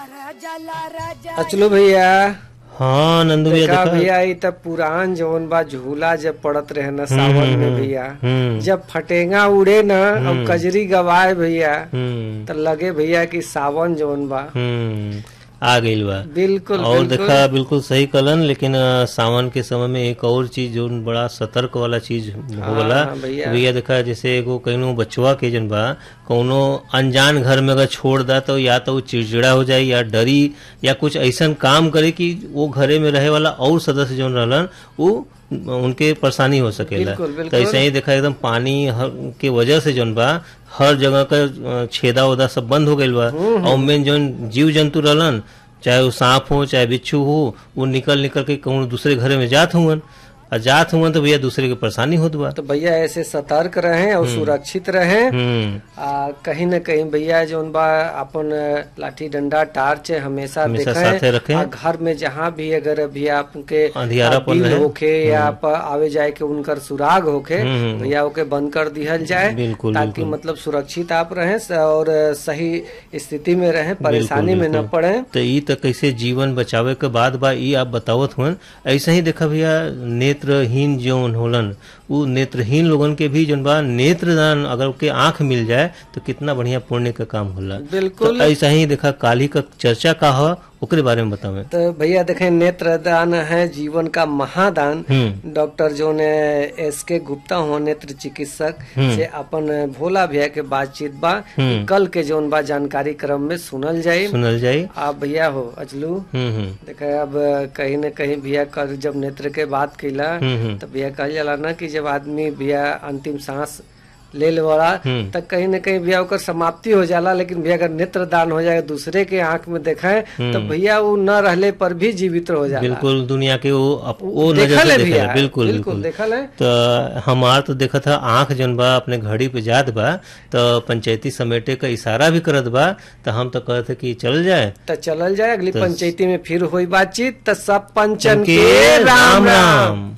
अचलो भैया हाँ नंदू भैया देखा देखा भैया ई त पुरान जवन बा झूला जब पड़त रहे न सावन में भैया हम्म जब फटेंगा उड़े न अब कजरी गवाए भैया हम्म त लगे भैया कि सावन जवन बा हम्म आ गइल बा बिल्कुल और बिल्कुल देखा बिल्कुल सही कलन लेकिन अ, सावन के समय में एक और चीज जो बड़ा सतर्क वाला चीज होगला हाँ, भैया। भैया देखा जैसे एगो कहीं बचवा के जन बा कौनो अनजान घर में अगर छोड़ दा तो या तो वो चिड़चिड़ा हो जाए या डरी या कुछ ऐसा काम करे कि वो घरे में रहे वाला और सदस्य जो रहलन वो उनके परेशानी हो सकेला बिल्कुल, तो बिल्कुल। ऐसे ही देखा एकदम पानी हर- के वजह से जौन बा हर जगह का अ, छेदा उदा सब बंद हो गइल बा और मेन जौन जीव जंतु रहलन चाहे वो सांप हो चाहे बिच्छू हो वो निकल निकल के कहूँ दूसरे घरे में जात हुवन और जात हुवन तो भैया दूसरे के परेशानी होत बा तो भैया ऐसे सतर्क रहें और सुरक्षित रहें हम्म आ, कहीं न कहीं भैया जौन बा अपन लाठी डंडा टार्च हमेशा हमेशा देखें साथे रखें। आ, घर में जहाँ भी अगर भैया आपके अंधियारापन बिल रहे। होखे या आप आवे जाए के उनकर सुराग होखे हम्म। भैया ओके बंद कर दिहल जाए बिल्कुल, ताकि बिल्कुल। मतलब सुरक्षित आप रहें स- और सही स्थिति में रहें परेशानी में न बिल्कुल। पड़े तो ई तो कैसे जीवन बचावे के बाद बा ई आप बतावत हुन ऐसे ही देखा भैया नेत्रहीन जौन होलन उ नेत्रहीन लोगन के भी जौन बा नेत्रदान अगर के आंख मिल जाए तो कितना बढ़िया पुण्य का काम होला बिल्कुल तो ऐसा ही देखा काली का चर्चा का हो ओकरे बारे में बतावे तो भैया देखें नेत्रदान है जीवन का महादान हम्म डॉक्टर जो ने एस के गुप्ता हो नेत्र चिकित्सक से अपन भोला भैया के बातचीत बा हम्म। कल के जोन बा जानकारी क्रम में सुनल जाये सुनल जाई आप भैया हो अजलू हम्म हम्म देखे अब कहीं न कहीं भैया कर जब नेत्र के बात कैला हम्म हम्म तो भैया कहल जाला ना कि जब आदमी भैया अंतिम सांस ले लेवला हम्म। तब कहीं न कहीं भैया ओकर समाप्ति हो जाला लेकिन भैया अगर नेत्र दान हो जाए दूसरे के आंख में देखे तो भैया वो न रहले पर भी जीवित हो जाला बिल्कुल दुनिया के वो अप- वो नजर देखल से है देखल भैया है, बिल्कुल बिल्कुल बिल्कुल देखल है तो हमार तो देखा था आंख जन बा अपने घड़ी पे जात बा तो पंचायती समेटे का इशारा भी करत बा तो हम तो कहते कि चल जाए तो चलल जाए अगली तो- पंचायती में फिर हुई बातचीत तो सब पंचन उनके के राम राम राम